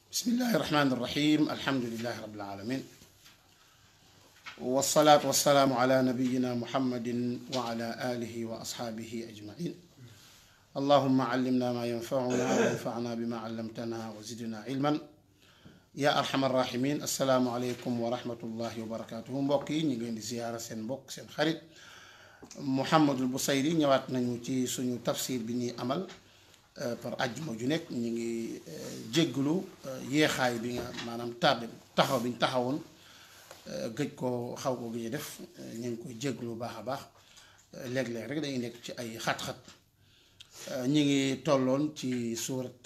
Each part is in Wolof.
بسم الله الرحمن الرحيم الحمد لله رب العالمين والصلاة والسلام على نبينا محمد وعلى آله وأصحابه أجمعين اللهم علمنا ما ينفعنا وانفعنا بما علمتنا وزدنا علما يا أرحم الراحمين السلام عليكم ورحمة الله وبركاته mbokki ñi ngeen di ziyaara seen mbokk seen xarit Mouhamadul Bousayri ñëwaat nañu ci suñu tafsir bi ñuy amal par ajjuma ju nekk ñu ngi jégglu yeexaay bi nga maanaam tardé taxaw bi ñu taxawoon gëj ko xaw ko gëj def ñu ngi koy jégglu baax a baax léeg-léeg rek dañuy nekk ci ay xat-xat ñu ngi tolloon ci suurat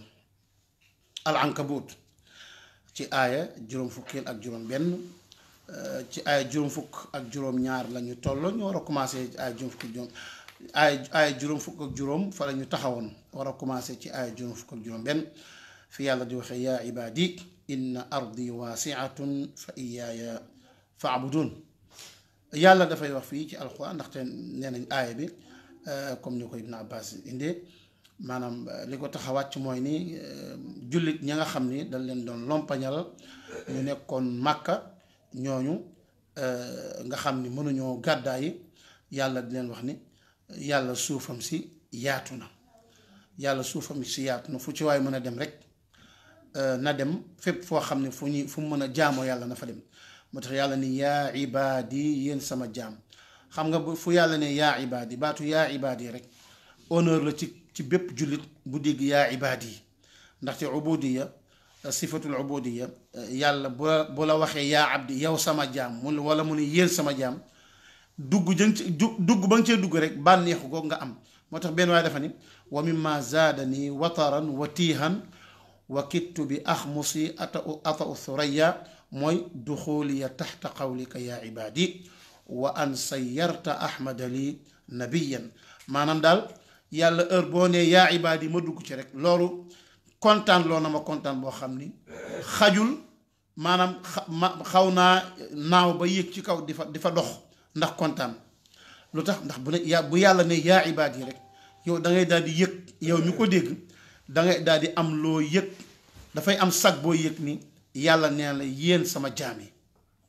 al ankabut ci aaya juróom fukkeel ak juróom benn ci aaya juróom fukk ak juróom ñaar la ñu tolloon ñu war a commencé aaya juróom fukk juróom aaya aaya juróom fukk ak juróom fa la ñu taxawoon war a commencé ci aaya juróom fukk ak juróom benn fi yàlla di waxee yaa ibaadi inna ardi waasiatun fa iyaaya faabudun yàlla dafay wax fii ci alxuraan ndaxte nee nañ aaya bi comme ni ko Ibn Abbas indee maanaam li ko tax a wàcc mooy ni jullit ña nga xam ni dañ leen doon lompañal ñu nekkoon màkka ñooñu nga xam ni mënuñoo gàddaay yàlla di leen wax ni yàlla suufam si yaatu na yàlla suufam si yaatu na fu ci waay mën a dem rek na dem fépp foo xam ne fu ñuy fu mu mën a jaamoo yàlla na fa dem moo tax yàlla ni yaa ibaadi yéen sama jaam xam nga bu fu yàlla ne yaa ibaadi baatu yaa ibaadi rek honneur la ci ci bépp jullit bu dégg yaa ibaadi ndaxte ubudiya sifatul ubudiya yàlla bu la bu la waxee yaa abdi yow sama jaam mu wala mu ne yéen sama jaam dugg jën ci dugg ba nga cee dugg rek bànneexu googu nga am moo tax benn waaye dafa ni wa mimma zaadani wataran wa tiihan wa kittu bi axmusi ata ata u thuraya mooy duxuliya taxta qawlika yaa ibaadi wa an sayyarta ahmada li nabiyan maanaam daal yàlla heure boo nee yaa ibaadi ma dugg ci rek loolu kontaan loo na ma kontaan boo xam ni xajul maanaam xaw naa naaw ba yéeg ci kaw di fa di fa dox ndax kontaan lu tax ndax bu ne ya bu yàlla ne yaa ibaadi rek yow da ngay daal di yëg yow mi ko dégg da ngay daal di am loo yëg dafay am sag boo yëg ni yàlla nee la yéen sama jaam yi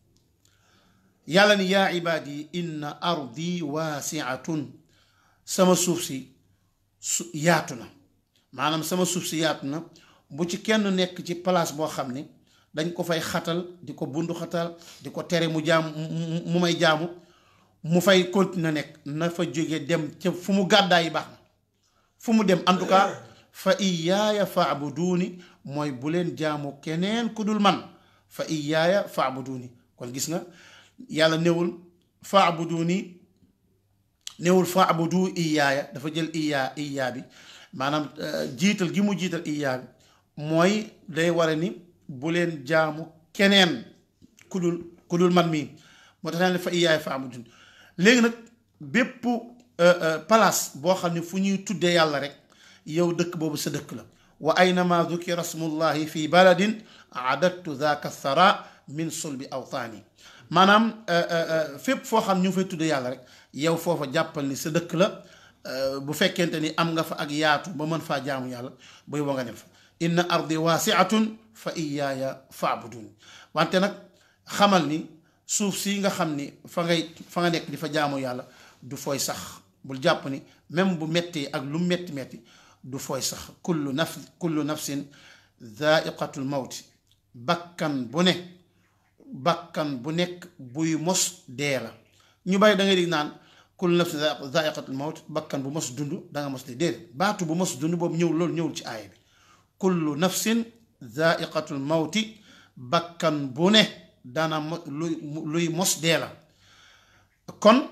yàlla ni yaa ibaadi inna ardi waasiatun sama suuf si su yaatu na maanaam sama suuf si yaatu na bu ci kenn nekk ci place boo xam ne dañ ko fay xatal di ko bundu xatal di ko tere mu jaam mu may jaamu mu fay continuer nekk na fa jóge dem ca fu mu gàddaay yi baax na fu mu dem en tout cas fa iyaaya faabuduuni mooy bu leen jaamu keneen ku dul man fa iyaaya faabuduuni kon gis nga yàlla newul faabuduuni newul faabudu iyaaya dafa jël iyaa iyaa bi maanaam jiital gi mu jiital iyaa bi mooy day ware ni bu leen jaamu keneen ku dul ku dul man mii moo tax naa ne fa iyaaya faabuduuni léegi nag bépp place boo xam ne fu ñuy tuddee yàlla rek yow dëkk boobu sa dëkk la wa aynama dukira smullahi fi baladin adattu dhaka thara min sulbi awtaani maanaam fépp foo xam ñu ngi fay tuddee yàlla rek yow foofa jàppal ni sa dëkk la bu fekkente ni am nga fa ak yaatu ba mën faa jaamu yàlla buy wa nga dem fa inna ardi waasiatun fa iyaaya faabudun wante nag xamal ni suuf si nga xam ni fa ngay fa nga nekk di fa jaamu yàlla du fooy sax bul jàpp ni même bu metti ak lu metti metti du fooy sax kullu naf kullu nafsin dhaaiqatul mawti bakkan bu ne bakkan bu nekk buy mos dee la ñu bàyyi da ngay di naan kullu nafsin dhaaiqatul mawti bakkan bu mos dund danga mos dee déedéet baatu bu mos dund boobu ñëw loolu ñëwul ci aaya bi kullu nafsin dhaaiqatul mawti bakkan bu ne dana mo luy luy mos dee la kon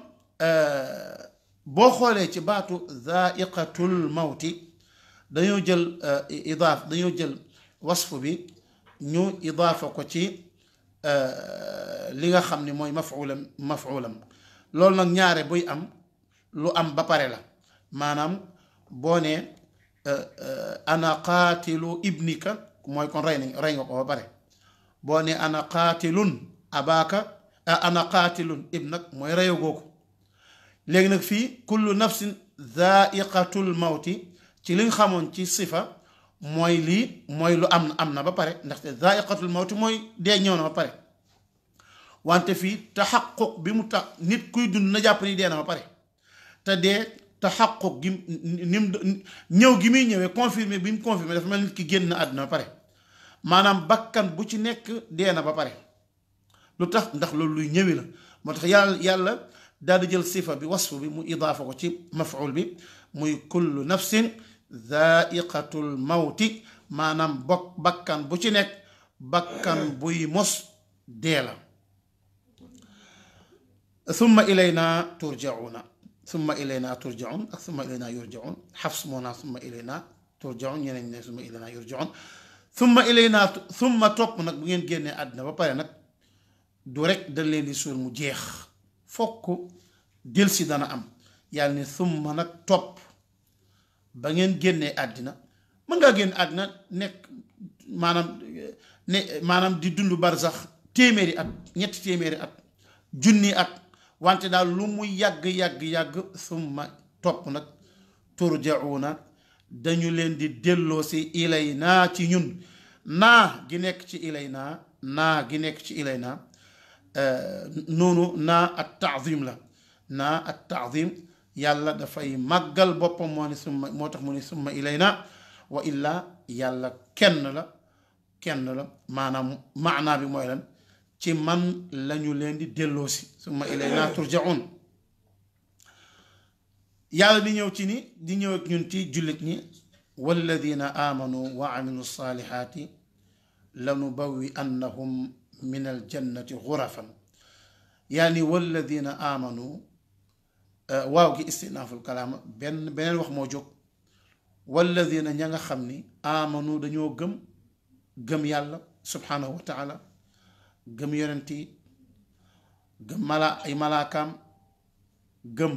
boo xoolee ci baatu dhaaiqatul mawti dañoo jël idaaf dañoo jël wasfu bi ñu idaafa ko ci li nga xam ni mooy mafulam mafulam loolu nag ñaare buy am lu am ba pare la maanaam boo nee ana qaatilu ibnika mooy kon rey nañ rey nga ko ba pare boo nee ana qaatilun abaaka ana qaatilun ibnak mooy reyagoo ko léegi nag fii kullu nafsin dhaaiqatul mawti ci li nga xamoon ci sifa mooy lii mooy lu am am na ba pare ndaxte zaiqatul mawti mooy dee ñëw na ba pare wante fii taxaquq bi mu tax nit kuy dund na jàpp ni dee na ba pare te dee taxaquq gi nim ñëw gi muy ñëwee confirmé bi mu confirmé dafa mel nit ki génn na àdduna ba pare maanaam bakkan bu ci nekk dee na ba pare lu tax ndax loolu luy ñëwi la moo tax yàlla yàlla daal di jël sifa bi wasfu bi mu idaafa ko ci maful bi muy kullu nafsin zaiqatul mawti maanaam bokk bakkan bu ci nekk bakkan buy mos dee la summa ilayna turjauna summa ilayna turjaun ak summa ilayna yurjaun xafs moo naa summa ilayna turjaun ñeneen ne summa ilayna yurjaun summa ilayna summa topp nag bu ngeen génnee àddina ba pare nag du rek dañ leen di suul mu jeex fokk jël si dana am yàlla ne summa nag topp ba ngeen génnee àddina mën ngaa génn àddina nekk maanaam ne maanaam di dund barsax téeméeri at ñetti téeméeri at junni at wante daal lu mu yàgg yàgg yàgg summa topp nag turjauna dañu leen di delloo si ilay naa ci ñun naa gi nekk ci ilay naa naa gi nekk ci ilay naa noonu naa at taazim la naa at taazim yàlla dafay màggal boppam moo ne summa moo tax mu ne summa ilay naa wa illaa yàlla kenn la kenn la maanaam maanaa bi mooy lan ci man lañu leen di delloosi summa ilayna turjaun yàlla di ñëw ci ni di ñëw ak ñun ci jullit ñi walladina amanu wa amilu saalihaati lanubawwi annahum min aljannati xurafan yaani walladina amanu waaw gi istinaaful kalaama benn beneen wax moo jóg walladina ña nga xam ni amanu dañoo gëm gëm yàlla subhanahu wa taala gëm yonent yi gëm mala ay malaakaam gëm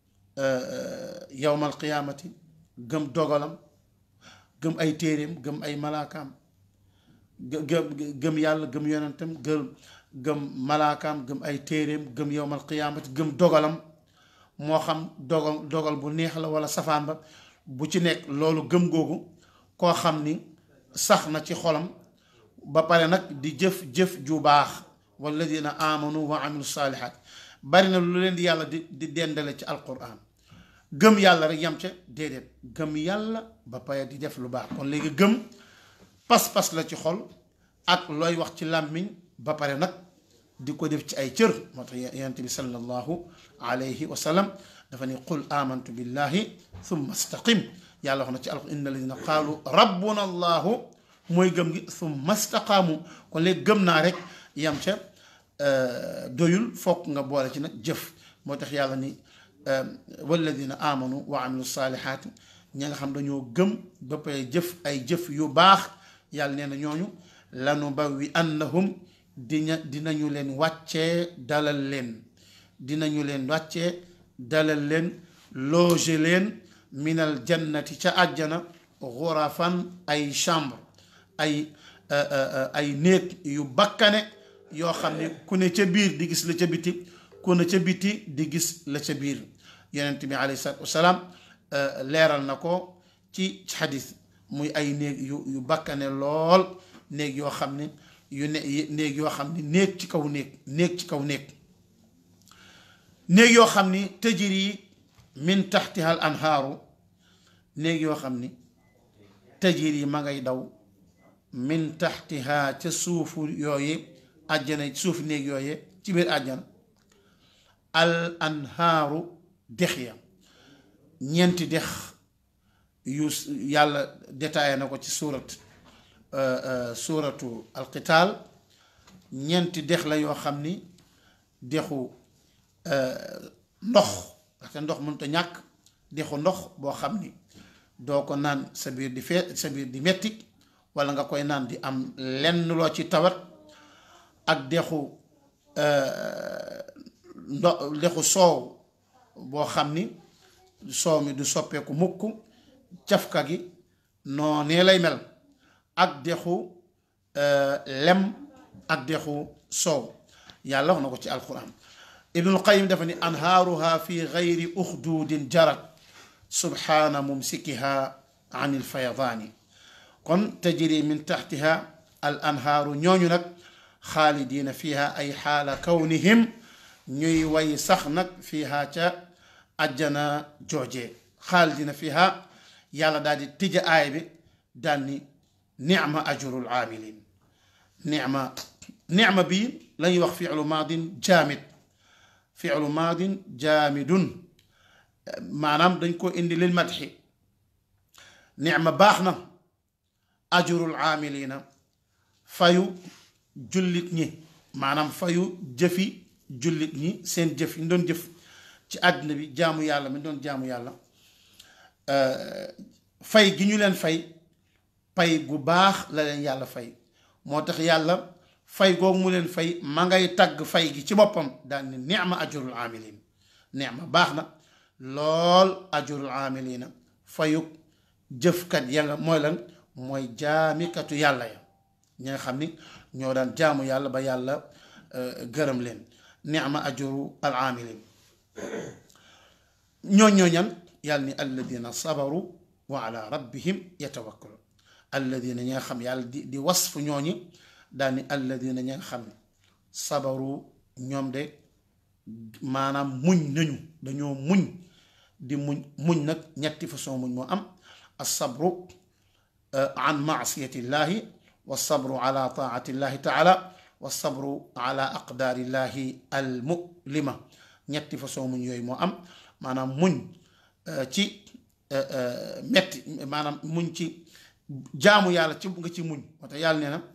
yowmal qiyaamati gëm dogalam gëm ay téeréem gëm ay malaakaam gëm gëm yàlla gëm yonentam gëm gëm malaakaam gëm ay téeréem gëm yowmal qiyaamati gëm dogalam moo xam dogal dogal bu neex la wala safaan ba bu ci nekk loolu gëm googu koo xam ni sax na ci xolam ba pare nag di jëf jëf ju baax walladina amanu wa amilu saalihaat bari na lu leen di yàlla di di dendale ci alquran gëm yàlla rek yam ca déedéet gëm yàlla ba pare di def lu baax kon léegi gëm pas-pas la ci xol ak looy wax ci làmmiñ ba pare nag di ko def ci ay cër moo tax yonent bi sallallahu alayhi wa sallam dafa ne qul amantu billahi thumma istaqim yàlla wax na ci alquran inna alladina qaalu rabbuna allahu mooy gëm gi summa staqaamu kon léegi gëm naa rek yam ca doyul fokk nga boole ci nag jëf moo tax yàlla ni walladina amanu wa amilu saalihaati ña nga xam dañoo gëm ba pare jëf ay jëf yu baax yàlla nee na ñooñu lanu bawwi annahum dina dinañu leen wàccee dalal leen dinañu leen wàccee dalal leen loger leen minal jannati ca àjjana xurafan ay chambre ay ay néeg yu bakkane yoo xam ne ku ne ca biir di gis la ca biti ku ne ca biti di gis la ca biir yonent bi alayhi salaatu wasalaam leeral na ko ci xadis muy ay néeg yu yu bakkane lool néeg yoo xam ne yu ne néeg yoo xam ne néeg ci kaw néeg néeg ci kaw néeg néeg yoo xam ni tajri min taxtiha al anhaaru néeg yoo xam ni tajri ma ngay daw min taxtiha ca suufu yooye àjjana suufu néeg yooye ci biir àjjana al anhaaru dex ya ñeenti dex yu yàlla détaillé na ko ci suurat suuratu alqitaal ñeenti dex la yoo xam ni dexu ndox ndaxte ndox mënut a ñàkk dexu ndox boo xam ni doo ko naan sa biir di fee sa biir di metti wala nga koy naan di am lenn loo ci tawat ak dexu ndo dexu soow boo xam ni soow mi du soppeeku mukk cafka gi noonee lay mel ak dexu lem ak dexu soow yàlla wax na ko ci alquran ibnul qayim dafa ni anhaaruha fi gayri uxduudin jarat subhaana mumsikiha an ilfayadaani kon tajri min taxtiha al anhaaru ñooñu nag xaalidiina fiha ay xaala kawnihim ñuy way sax nag fiha ca ajjana jooje xaalidiina fiha yàlla daal di tija aay bi daal ni nicma ajrul aamilin nicma nicma bii la ñuy wax fiilu maadin jaamid fiilu maadin jaamidun maanaam dañ ko indi lil madxi nicma baax na ajrul aamilina fayu jullit ñi maanaam fayu jëfi jullit ñi seen jëf yi ñu doon jëf ci àddina bi jaamu yàlla mi doon jaamu yàlla fay gi ñu leen fay pay gu baax la leen yàlla fay moo tax yàlla fay googu mu leen fay ma ngay tagg fay gi ci boppam daal ni nicma ajrul aamilin nicma baax na lool ajrul aamilina fayug jëfkat ya nga mooy lan mooy jaamikatu yàlla ya ñi nga xam ni ñoo daan jaamu yàlla ba yàlla gërëm leen nicma ajru al aamilin ñoo ñooñan yàlla ni alladina sabaru wa ala rabbihim yatawakkalun alladina ñi nga xam yàlla di di wasfu ñooñi daal ni alladina ñi nga xam ne sabaru ñoom de maanaam muñ nañu dañoo muñ di muñ muñ nag ñetti façon muñ moo am alsabru an maasiyatillahi walsabru ala taatillahi taala walsabru ala aqdaarillahi almulima ñetti façon muñ yooyu moo am maanaam muñ ci metti maanaam muñ ci jaamu yàlla ci nga ci muñ moo tax yàlla nee na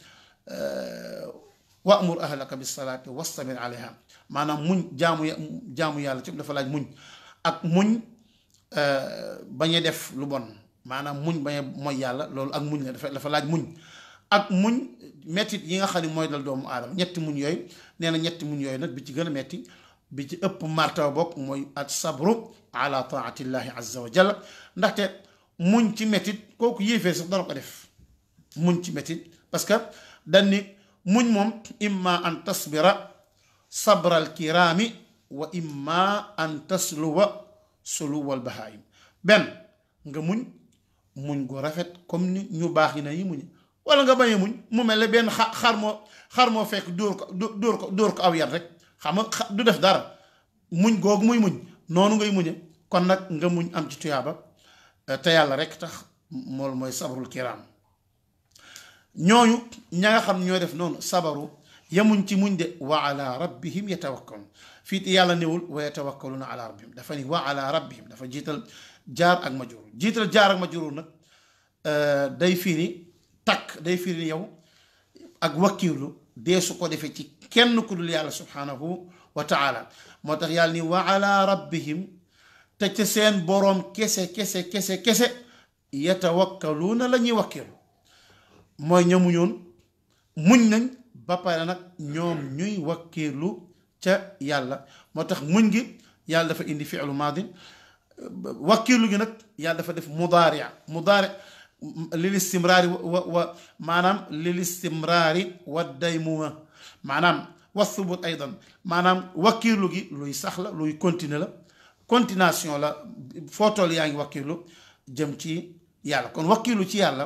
wa'mur ahlaka bisalaati wastabir alayha maanaam muñ jaamu jaamu yàlla ci dafa laaj muñ ak muñ bañ a def lu bon maanaam muñ bañ a mooy yàlla loolu ak muñ la dafa dafa laaj muñ ak muñ mettit yi nga xam ne mooy dal doomu aadama ñetti muñ yooyu nee na ñetti muñ yooyu nag bi ci gën a metti bi ci ëpp martaba bokk mooy at sabru ala taatillahi azza wa jalla ndaxte muñ ci mettit kooku yéefee sax dara ko def muñ ci mettit parce que dañ ni muñ moom imma an tasbira sabral kiraami wa imma an tasluwa suluwal bahaayim benn nga muñ muñ gu rafet comme ni ñu baax yi na yi muñ wala nga bañ a muñ mu mel ne benn xa xar moo xar moo fekk dóor ko dóor ko dóor ko aw yat rek xam nga du def dara muñ googu muy muñ noonu ngay muñe kon nag nga muñ am ci tuyaaba te yàlla rek tax mool mooy sabarul kiraam ñooñu ña nga xam ñoo def noonu sabaru yemuñ ci muñ de wa ala rabbihim yatawakkalun fii te yàlla newul wa yatawakkaluna ala rabbihim dafa ni wa ala rabbihim dafa jiital jaar ak majruur jiital jaar ak majruur nag day firi takk day firi yow ak wakkiirlu dee su ko defee ci kenn ku dul yàlla subhanahu wa taala moo tax yàlla ni wa ala rabbihim te ca seen boroom kese kese kese kese yatawakkaluuna la ñuy wakkiirlu mooy ñamuñoon muñ nañ ba pare nag ñoom ñuy wakkiirlu ca yàlla moo tax muñ gi yàlla dafa indi fi'lu maadin wakkiirlu gi nag yàlla dafa def mudaari mudaari lil istimraari wa wa maanaam lil istimraari wa daymuma maanaam wa thubut aydan maanaam wakkiirlu gi luy sax la luy continuer la continuation la foo toll yaa ngi wakkiirlu jëm ci yàlla kon wakkiirlu ci yàlla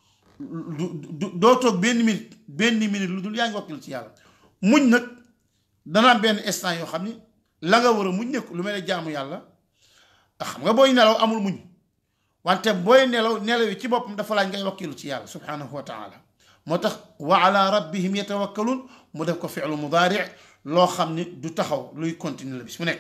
du doo toog benn minute benn minute lu dul yaa ngi wakkiirlu ci yàlla muñ nag dana am benn instant yoo xam ni la nga war a muñ nekk lu mel ne jaamu yàlla xam nga booy nelaw amul muñ wante booy nelaw nelaw yi ci boppam dafa laaj ngay wakkilu ci yàlla subhanahu wa taala moo tax wa ala rabbihim yatawakkalun mu def ko fi'lu mudaari loo xam ni du taxaw luy continuer la bis mu nekk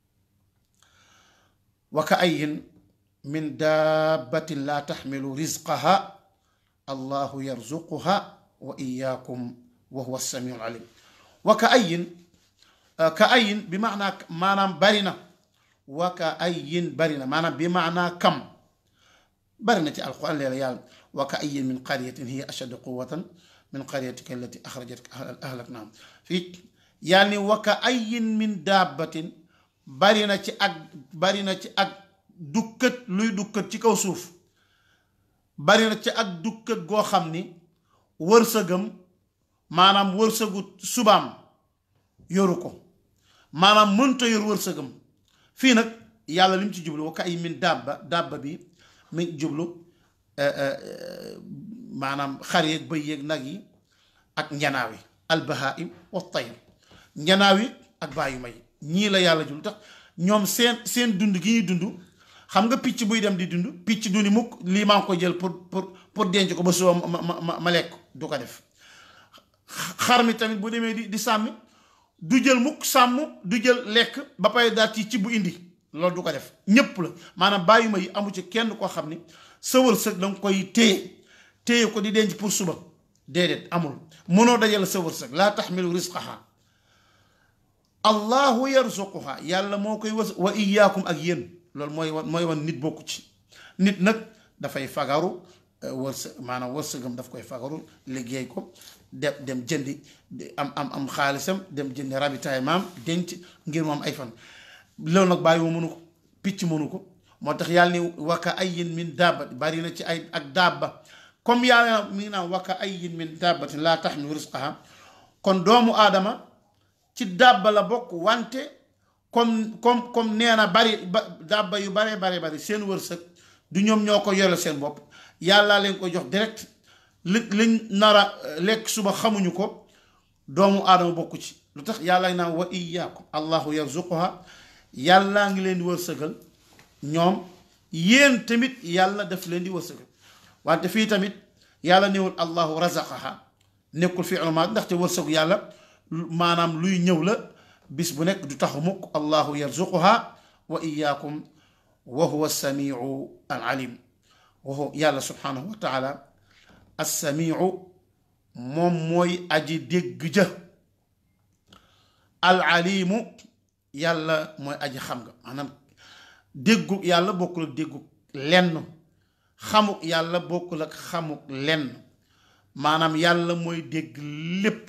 wa ka ayin min dabbatin laa taxmilu rizqaha allahu yarzuquha wa iyaakum wa huwa samiu alim wa ka ayin ka ayin bi maanaa maanaam bari na wa ka ayin bari na maanaam bi maanaa kam bari na ci alquran leela yàlla wa ka ayin min qaryatin hiya ashaddu quwatan min qaryatika allati axrajatka ahlaknaahum fii yàlla ni wa ka ayin min dabbatin bari na ci ak bari na ci ak dukkat luy dukkat ci kaw suuf bari na ci ak dukkat goo xam ni wërsëgam maanaam wërsëgu subaam yoru ko maanaam mënta yor wërsëgam fii nag yàlla li mu ci jublu wa ka ay min dabba dabba bi mi jublu maanaam xar yeeg bëy yeeg nag yi ak njanaaw yi albahaim wa tayr njanaaw yi ak bàyyu may ñii la yàlla jul tax ñoom seen seen dund gi ñuy dund xam nga picc buy dem di dund picc du ni mukk lii maa ngi ko jël pour pour pour denc ko ba suba ma ma ma ma lekk du ko def xar mi tamit bu demee di di sàmmi du jël mukk sàmm du jël lekk ba pare daal ci ci bu indi loolu du ko def ñépp la maanaam bàyyi ma yi amu ci kenn koo xam ni sa wërsëg danga koy téye téye ko di denc pour suba déedéet amul mënoo dajale sa wërsëg laa taxmilu risqaha allahu yarzuquha yàlla moo koy wës wa iyaakum ak yéen loolu mooy wan mooy wan nit bokku ci nit nag dafay fagaru wërsëg maanaam wërsëgam daf koy fagaru liggéey ko dem dem jëndi am am am xaalisam dem jëndi ravitaillement denc ngir moom ay fan loolu nag bàyyi mënu ko picc mënu ko moo tax yàlla ni waka ayyin min dabba bari na ci ay ak dabba comme yàlla mi ngi naan waka ayyin min dabbatin laa taxmilu risqaha kon doomu aadama ci dabba la bokk wante comme comme comme nee na bari ba dabba yu baree bare bari seen wërsëg du ñoom ñoo ko yore seen bopp yàlla leen ko jox direct li liñ nar a lekk suba xamuñu ko doomu aadama bokku ci lu tax yàlla naan wa iyaakum allahu yarzuquha yàllaa ngi leen di wërsëgal ñoom yéen tamit yàlla daf leen di wërsëgal wante fii tamit yàlla newul allahu razaqaha nekkul fi ulama ndaxte wërsëgu yàlla maanaam luy ñëw la bis bu nekk du taxu mukk allahu yarzuquha wa iyaakum wa huwa samiu al alim wa yàlla subhanahu wa taala assamiu moom mooy aji dégg ja al alimu yàlla mooy aji xam nga maanaam déggu yàlla bokkul ak déggu lenn xamuk yàlla bokkul ak xamuk lenn maanaam yàlla mooy dégg lépp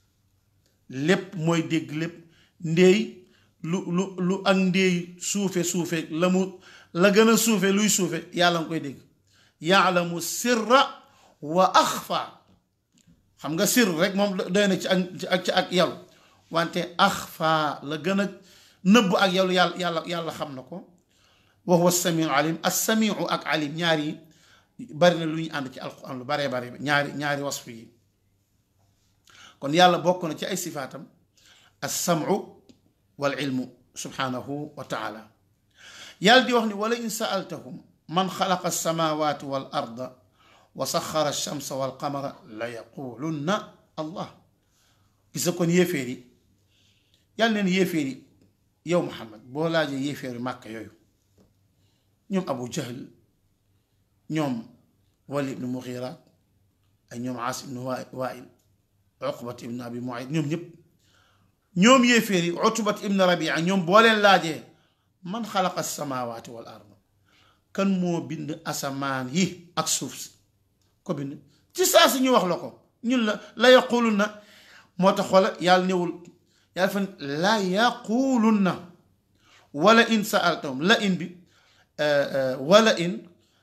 lépp mooy dégg lépp ndéey lu lu lu ak ndéey suufe suufe la mu la gën a suufe luy suufe yàlla nga koy dégg yaalamu sirra wa axfa xam nga sir rek moom doy na ci ak ci ak yàlla wante axfa la gën a nëbb ak yàlla yàlla yàlla yàlla xam na ko wa huwa samiu alim as samiu ak alim ñaar yi bari na lu ñu ànd ci alquran lu baree bari ñaari ñaari wasfu yi kon yàlla bokk na ci ay sifaatam as samu wal ilmu subhanahu wa taala yàlla di wax ni wala in saaltahum man xalaqa alsamawati wal arda wa saxara alchamsa wal qamara la yaqulunna allah gisa kon yéeféer yi yàlla neen yéeféer yi yow Muhammad boo laajee yéeféeri màkk yooyu ñoom Abu Jahl ñoom Wali ibnu Mughira ak ñoom Aas ibnu Wail Uqbat ibnu Abi Muayt ñoom ñëpp ñoom yéeféer yi Utbat ibnu Rabia ñoom boo leen laajee man xalaqa samaawaati wal ard kan moo bind asamaan yi ak suuf si ko bind ci saa si ñu wax la ko ñun la la yaqulunna moo tax xoola yàlla newul yàlla fan la yaqulunna wala in saaltahum la in bi wala in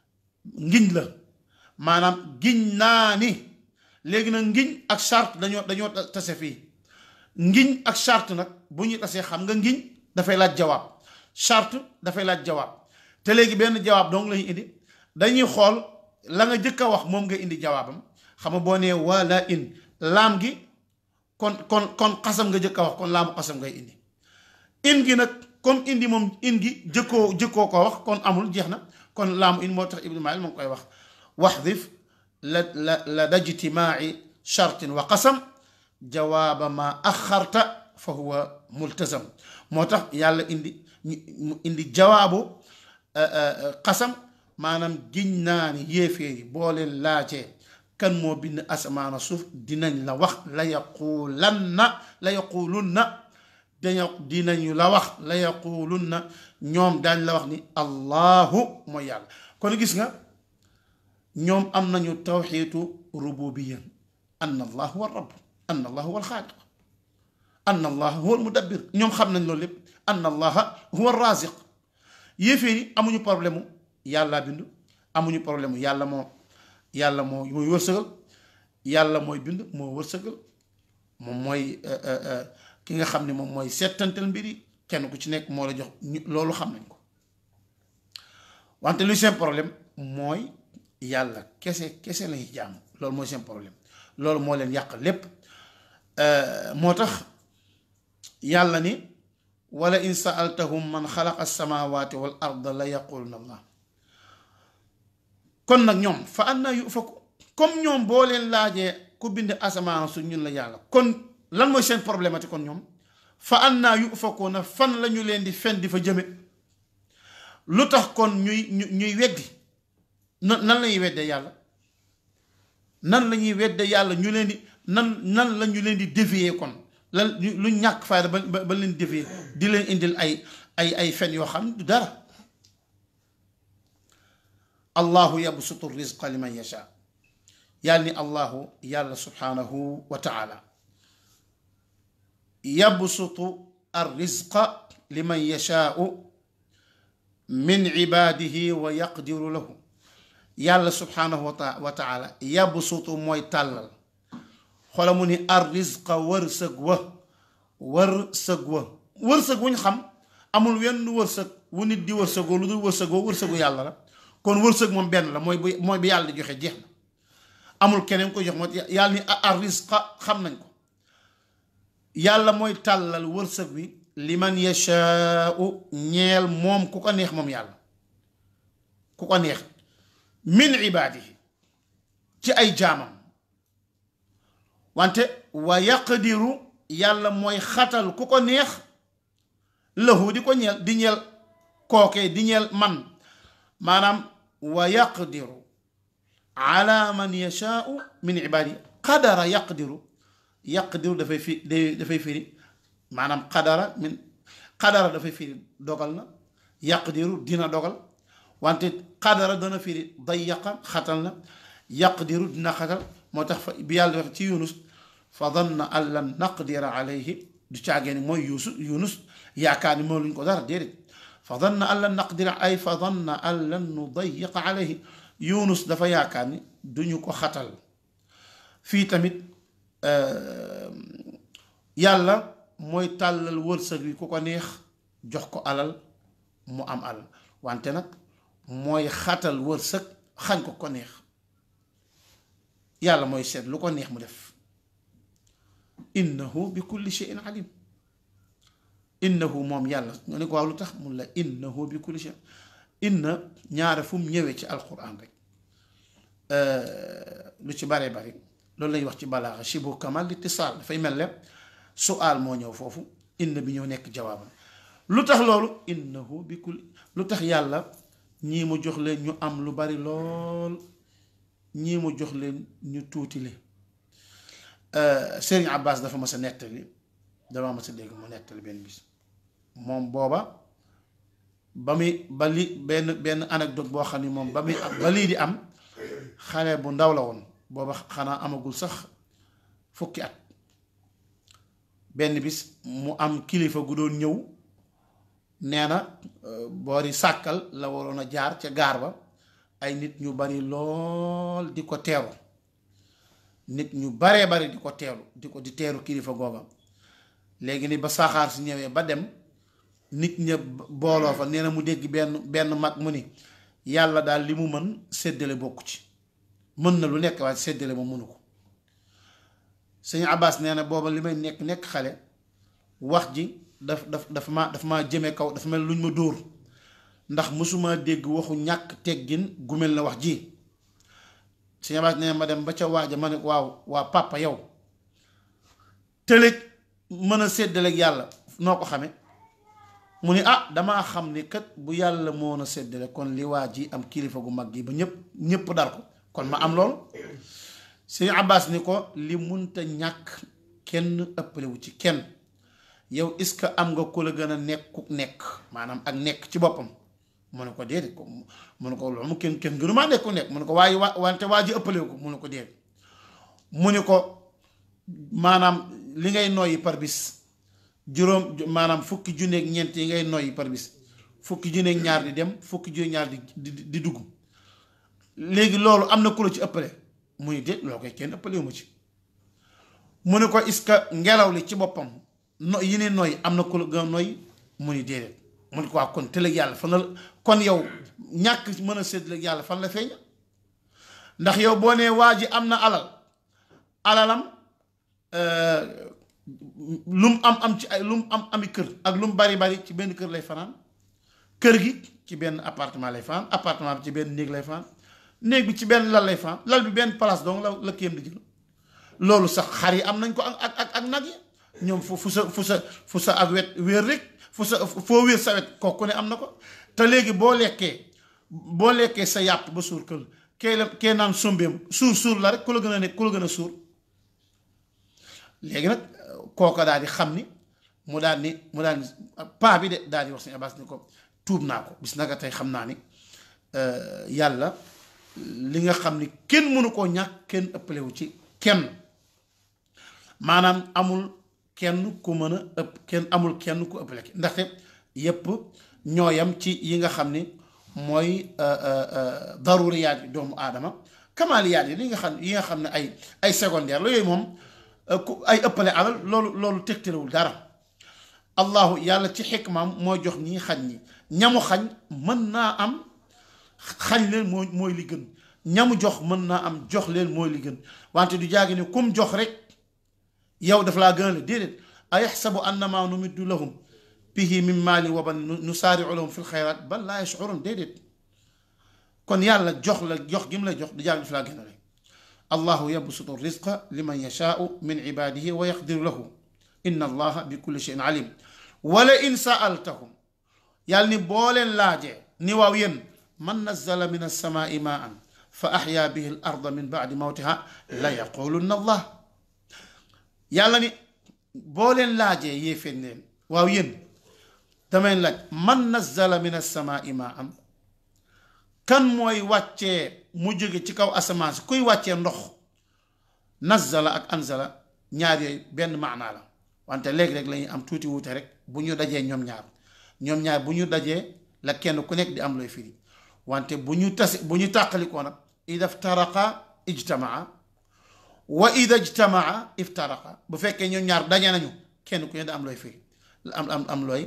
ngiñ la maanaam giñ naa ni léegi nag ngiñ ak charte dañoo dañoo tase fii ngiñ ak charte nag bu ñu tasee xam nga ngiñ dafay laaj jawaab charte dafay laaj jawaab te léegi benn jawaab dong lañu indi dañuy xool la nga jëkk a wax moom nga indi jawaabam xam nga boo nee wala in laam gi kon kon kon xasam nga jëkk a wax kon laamu xasam ngay indi in gi nag comme indi moom in gi jëkkoo jëkkoo ko wax kon amul jeex na kon laamu in moo tax ibnu mail moo ngi koy wax waxdif la la la dajtimaai chartin wa qasam jawaaba ma axarta fa huwa multazam moo tax yàlla indi mu indi jawaabu xasam maanaam giñ naa ni yéeféer yi boo leen laajee kan moo bind asamaana suuf dinañ la wax la yaqulanna la yaqulunna dañu dinañu la wax la yaqulunna ñoom daañ la wax ni allahu mooy yàlla kon gis nga ñoom am nañu tawxiitu rububiya anna allah huwa rabb anna allah huwa alxaaliq anna allah huwa almudabbir ñoom xam nañ loolu lépp anna allaha huwa raziq yéeféer yi amuñu problème mu yàlla bind amuñu problème mu yàlla moo yàlla moo mooy wërsëgal yàlla mooy bind moo wërsëgal moom mooy ki nga xam ne moom mooy settantal mbir yi kenn ku ci nekk moo la jox loolu xam nañ ko wante luy seen problème mooy yàlla kese kese lañuy jaamu loolu mooy seen problème loolu moo leen yàq lépp moo tax yàlla ni wala in saaltahum man xalaqa alsamawati wal arda la yaquluna allah kon nag ñoom fa anna yufaku comme ñoom boo leen laajee ku bind asamaan su ñun la yàlla kon lan mooy seen problématique kon ñoom fa anna yufakuuna fan la ñu leen di fen di fa jëme lu tax kon ñuy ñuy weddi nan nan la ñuy weddee yàlla nan la ñuy weddee yàlla ñu leen di nan nan la ñu leen di dévier kon lan lu ñàkk fayda ba ba leen dévier di leen indil ay ay ay fen yoo xam du dara allahu yabsutu rizqa liman yasha yàlla ni allahu yàlla subhanahu wa taala yabsutu ar rizqa liman yashaau min ibadihi wa yaqdiru lahu yàlla subhanahu wa taala yabsutu mooy tàllal xoola mu ni ar rizqa wërsëg wa wërsëg wa wërsëg wuñ xam amul wenn wërsëg wu nit di wërsëgoo lu dul wërsëgoo wërsëgu yàlla la kon wërsëg moom benn la mooy bu mooy bi yàlla di joxe jeex na amul keneen ko jox moo yàlla ni ar rizqa xam nañ ko yàlla mooy tàllal wërsëg wi liman yashaau ñeel moom ku ko neex moom yàlla ku ko neex min ibaadihi ci ay jaamam wante wa yaqdiru yàlla mooy xatal ku ko neex lahu di ko ñeel di ñeel kookee di ñeel man maanaam wa yaqdiru ala man yashaau min ibaadihi qadara yaqdiru yaqdiru dafay fi dafay firi maanaam qadara min qadara dafay firi dogal na yaqdiru dina dogal wante qadara dana firi dayaqa xatal na yaqdiru dina xatal moo tax fa bi yàlla wax ci yunus fa danna an lan naqdira alayhi du caagee ni mooy yuusu yunus yaakaar ni moo luñ ko dara déedéet fa danna an lan naqdira ay fa danna an lan nudayiqa alayhi yunus dafa yaakaar ni duñu ko xatal fii tamit yàlla mooy tàllal wërsëg wi ku ko neex jox ko alal mu am alal wante nag mooy xatal wërsëg xañ ko ko neex yàlla mooy seet lu ko neex mu def innahu bi kulli shay'in alim innahu moom yàlla nga ne ko waaw lu tax mun la innahu bi kulli shay'in inna ñaare fu mu ñëwee ci alquran rek lu ci bare bari loolu lañuy wax ci balaaxa shibu kamal litisaal dafay mel ne suaal moo ñëw foofu inna bi ñëw nekk jawaabam lu tax loolu innahu bi kulli lu tax yàlla ñii mu jox leen ñu am lu bari lool ñii mu jox leen ñu tuuti le Sëriñ Abbas dafa mas a nettali dama mas a dégg mu nettali benn bis moom booba ba muy ba li benn benn anecdote boo xam ni moom ba muy ba lii di am xale bu ndaw la woon booba xanaa amagul sax fukki at benn bis mu am kilifa gu doon ñëw nee na boori sàkkal la waroon a jaar ca gaar ba ay nit ñu bari lool di ko teeru nit ñu baree bari di ko teeru di ko di teeru kilifa googa léegi ni ba saxaar si ñëwee ba dem nit ña booloo fa nee na mu dégg benn benn mag mu ni yàlla daal li mu mën séddale bokku ci mën na lu nekk waaye séddale ma mënu ko sëñ Abbas nee na booba li may nekk nekk xale wax ji daf daf dafa ma dafa maa jëme kaw dafa mel luñ ma dóor ndax mësuma dégg waxu ñàkk teggin gu mel na wax ji sëñ Abbas nee na ma dem ba ca waaja ma ne waaw waa papa yow tëlëj mën a séddaleeg yàlla noo ko xame mu ni ah damaa xam ni kat bu yàlla moo na séddale kon li waa ji am kilifa gu mag gi ba ñëpp ñëpp dar ko kon ma am lool sëñ Abbas ni ko li munta ñàkk kenn ëppalewu ci kenn yow est-ce que am nga ku la gën a nekku nekk maanaam ak nekk ci boppam mu ne ko déedéet ko mu ne ko loolu mu kenn kenn gënu maa nekku nekk mu ne ko waaye wa wante waa ji ëppalewu ko mu ne ko déedéet mu ni ko maanaam li ngay noyyi par bis juróom maanaam fukki junneeg ñeent yi ngay noyyi par bis fukki junneeg ñaar di dem fukki junneeg ñaar di di di dugg léegi loolu am na ku la ci ëppale mu ni déet loo koy kenn ëppalewu ma ci mu ne ko est-ce que ngelaw li ci boppam no yi ne noy am na ku la gën a noy mu ni déedéet mu ne ko waa kon tëlëg yàlla fan la kon yow ñàkk mën a séddaleeg yàlla fan la feeñ ndax yow boo nee waa ji am na alal alalam lu mu am am ci ay lu mu am ami kër ak lu mu bari bari ci benn kër lay fanaan kër gi ci benn appartement lay fanaan appartement bi ci benn néeg lay fanaan néeg bi ci benn lal lay fanaan lal bi benn place donc la la kéem di jël loolu sax xar yi am nañ ko ak ak ak nag yi ñoom fu fu sa fu sa fu sa ak wet wéer rek fu sa foo wéer sa wet kooku ne am na ko te léegi boo lekkee boo lekkee sa yàpp ba suur kër kee la kee naan sombeem suur suur la rek ku la gën a nekk ku la gën a suur léegi nag kooka daal di xam ni mu daal ni mu daal ni paa bi de daal di wax sëñ Abbas ni ko tuub naa ko bis naka tey xam naa ni yàlla li nga xam ni kenn mënu koo ñàkk kenn ëppalewu ci kenn maanaam amul kenn ku mën a ëpp kenn amul kenn ku ëppale ki ndaxte yépp ñooyam ci yi nga xam ni mooy daruriyaat yi doomu aadama kamaaliyaat yi li nga xam yi nga xam ne ay ay secondaire la yooyu moom ku ay ëppale alal loolu loolu tegtalewul dara allahu yàlla ci xikmaam mooy jox ñi xañ ñi ñamu xañ mën naa am xañ leen mooy mooy li gën ñamu jox mën naa am jox leen mooy li gën wante du jaagi ne kum jox rek yow daf laa gën a la déedéet ayaxsabu annama numiddu lahum bihi min maali wa ban nusaariu lahum fi lxayraat bal laa yashurun déedéet kon yàlla jox la jox gi mu la jox du jaagi daf laa gën a rek allahu yabsutu rizqa liman yashaau min cibaadihi wa yaqdiru lahu inna allaha bi kulli cheyin alim wala in saaltahum yàlla ni boo leen laajee ni waaw yéen man nazala min alsamaai maan fa axyaa bihi al arda min baadi mawtiha la yaqulunna allah yàlla ni boo leen laajee yéefeen leen waaw yéen damay laaj man nazala min alsamaai maan kan mooy wàccee mu jóge ci kaw asamaan si kuy wàccee ndox nazala ak anzala ñaar yooyu benn maanaa la wante léegi rek lañuy am tuuti wuute rek bu ñu dajee ñoom ñaar ñoom ñaar bu ñu dajee la kenn ku nekk di am looy firi wante bu ñu tasi bu ñu tàqalikoo nag ida iftaraqa ijtamaa wa ida ijtamaa iftaraqa bu fekkee ñoom ñaar daje nañu kenn ku ne da am looy firi am am am looy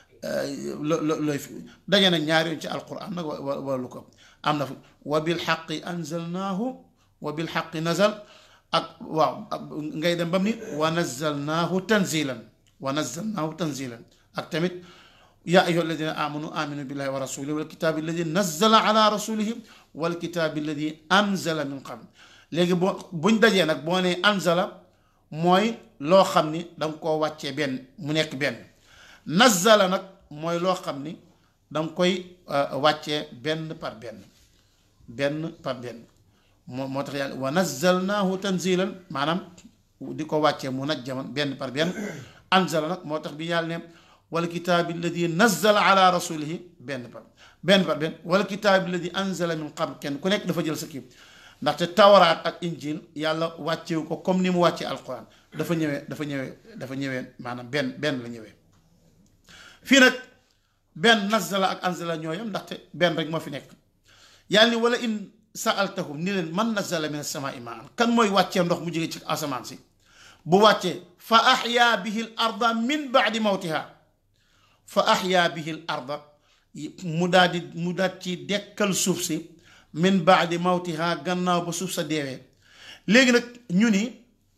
looy firi daje nañ ñaar yoon ci alquran nag wala lu ko am na fi wa bilxaqi anzalnaahu wa bilxaqi nazal ak waaw ngay dem bam ni wa nazalnaahu tanzilan wa nazalnaahu tanzilan ak tamit yaa ayuha alladina amanu aminu billahi wa rasulihi walkitaabi alladi nazala ala rasulihi walkitaabi alladi anzala min qabl léegi boo buñ dajee nag boo nee anzala mooy loo xam ni danga koo wàccee benn mu nekk benn nazala nag mooy loo xam ni danga koy wàccee benn par benn benn par benn moo moo tax yàlla wa nazalnaahu tanzilan maanaam di ko wàccee mu najjaman benn par benn anzala nag moo tax bi yàlla ne wal kitaabi alladi nazala ala rasulihi benn par benn par benn wal kitaabi alladi anzala min qabl kenn ku nekk dafa jël sa kii ndaxte tawaraat ak injil yàlla wàccewu ko comme ni mu wàccee alquran dafa ñëwee dafa ñëwee dafa ñëwee maanaam benn benn la ñëwee fii nag benn nazala ak anzala ñooyam ndaxte benn rek moo fi nekk yàlla ni wala in saaltahum ni leen man nazala min asamaai maan kan mooy wàccee ndox mu jóge ci asamaan si bu wàccee fa axyaa bihi l arda min baadi mawtiha fa axyaa bihi l arda mu daal di mu daal ci dekkal suuf si min baadi mawtiha gannaaw ba suuf sa deewee léegi nag ñu ni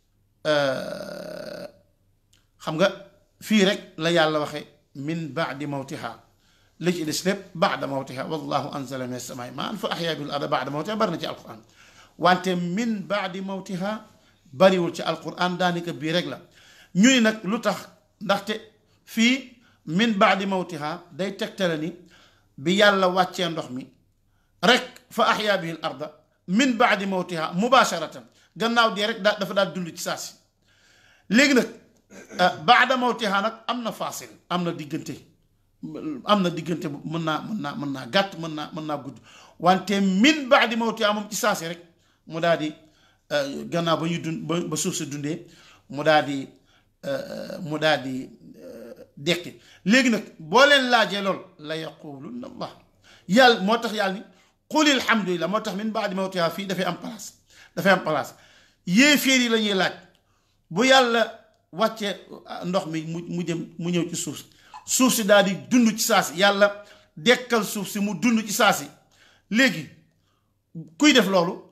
xam nga fii rek la yàlla waxe min baadi mawtiha li ci des lépp baada mawtiha wallahu anzala min as-samaa'i maan fa axyaa bihi l arda baada mawtiha bari na ci alquran wante min baadi mawtiha bariwul ci alquran daanaka bii rek la ñu ni nag lu tax ndaxte fii min baadi mawtiha day tegtale ni bi yàlla wàccee ndox mi rek fa axyaa bihi l arda min baadi mawtiha mubasharatan gannaaw dee rek daa dafa daal dund ci saa si léegi nag baada mawtiha nag am na faasil am na diggante am na diggante mën naa mën naa mën naa gàtt mën naa mën naa gudd wante min baadi mawtiha moom ci saa si rek mu daal di gannaaw ba ñu dund ba suuf si dundee mu daal di mu daal di dekki léegi nag boo leen laajee lool la yaqulunna allah yàlla moo tax yàlla ni qul alhamdulillah moo tax min baadi mawtiha fii dafay am place dafay am place yéeféer yi la ñuy laaj bu yàlla wàccee ndox mi mu mu jëm mu ñëw ci suuf si suuf si daal di dund ci saa si yàlla dekkal suuf si mu dund ci saa si léegi kuy def loolu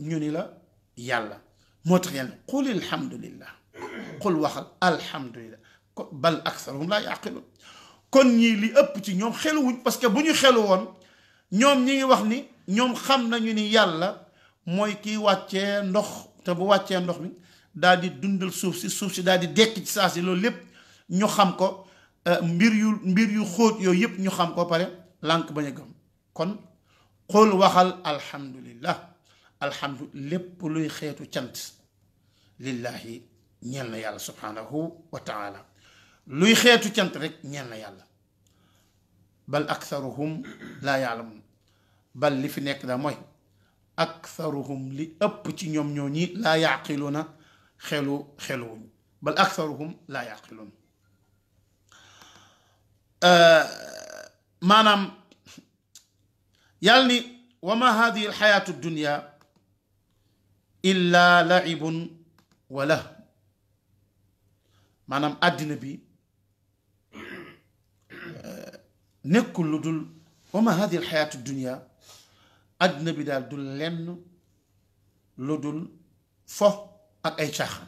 ñu ni la yàlla moo tax yàlla qul alhamdulillah qul waxal alhamdulillah ko bal aksaruhum laa yaqiluun kon ñii li ëpp ci ñoom xeluwuñ parce que bu ñu xelu woon ñoom ñi ngi wax ni ñoom xam nañu ni yàlla mooy kiy wàccee ndox te bu wàccee ndox mi daal di dundal suuf si suuf si daal di dekk ci saa si loolu lépp ñu xam ko mbir yu mbir yu xóot yooyu yëpp ñu xam ko pare lànk bañ a gëm kon xool waxal alhamdulillah alhamdu lépp luy xeetu cant lillahi ñeel na yàlla subhanahu wa taala luy xeetu cant rek ñeel na yàlla bal aktharuhum laa yaalamun bal li fi nekk da mooy aktharuhum li ëpp ci ñoom ñoo ñi laa yaqiluuna xelu xeluwuñ bal aktharuhum laa yaqiluun maanaam yàlla ni wa ma hadihi alxayaatu dunya illa laibun wa lah maanaam àddina bi nekkul lu dul wa ma hadihi alxayaatu dunya àddina bi daal du lenn lu dul fo ak ay caaxaan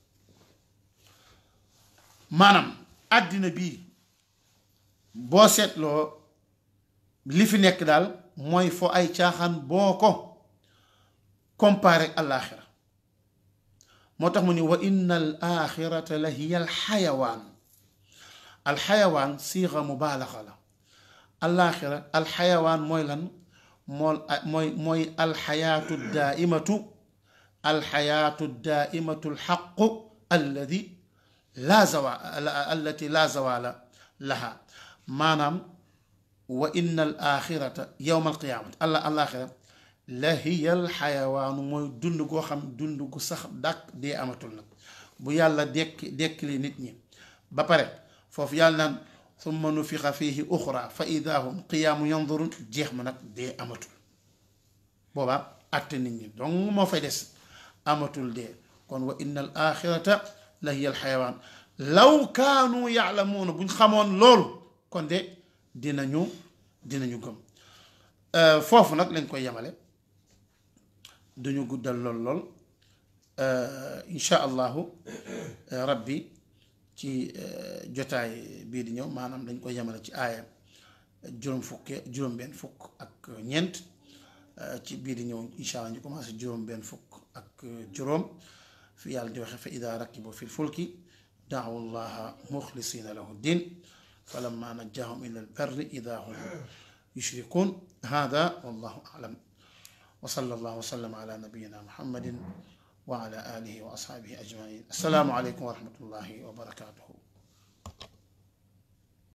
maanaam àddina bi boo seetloo li fi nekk daal mooy fo ay caaxaan boo ko comparé ak alaaxira moo tax mu ni wa inna al axirata la hiya al xayawaan al xayawaan siixa mubaalaxa la alaaxira al xayawaan mooy lan mool mooy mooy alxayaatu daaimatu alxayaatu daaimatu alxaqu alladi laa zawa allati laa zawaala laha maanaam wa inna al axirata yowma alqiyaamati alla alaaxira la hiya alxayawaanu mooy dund goo xam dund gu sax dàq dee amatul nag bu yàlla dekki dekkili nit ñi ba pare foofu yàlla naan summa nufixa fiihi uxra fa ida hum qiyaamu yanzurun jeex ma nag dee amatul boobaa àtte nit ñi donc moo fay des amatul dee kon wa inna al axirata la hiya al xayawaan law kaanu yaalamuuna buñ xamoon loolu kon de dinañu dinañu gëm foofu nag lañ koy yemale duñu guddal lool lool insha allahu rabbi ci jotaay bii di ñëw maanaam dañ koy yemale ci aaya juróom fukke juróom benn fukk ak ñeent ci bii di ñëw insha allah ñu commencé juróom benn fukk ak juróom fi yàlla di waxe fa ida rakibu fi lfulki daawu llaha muxlisina lahu din falamma najjahum ila albarri ida hum yushrikun hada wallahu alam wa sallallahu wa sallam ala nabiyina muhammadin wa ala alihi wa ashabihi ajmain assalaamu aleykum wa rahmatullahi wa barakatuhu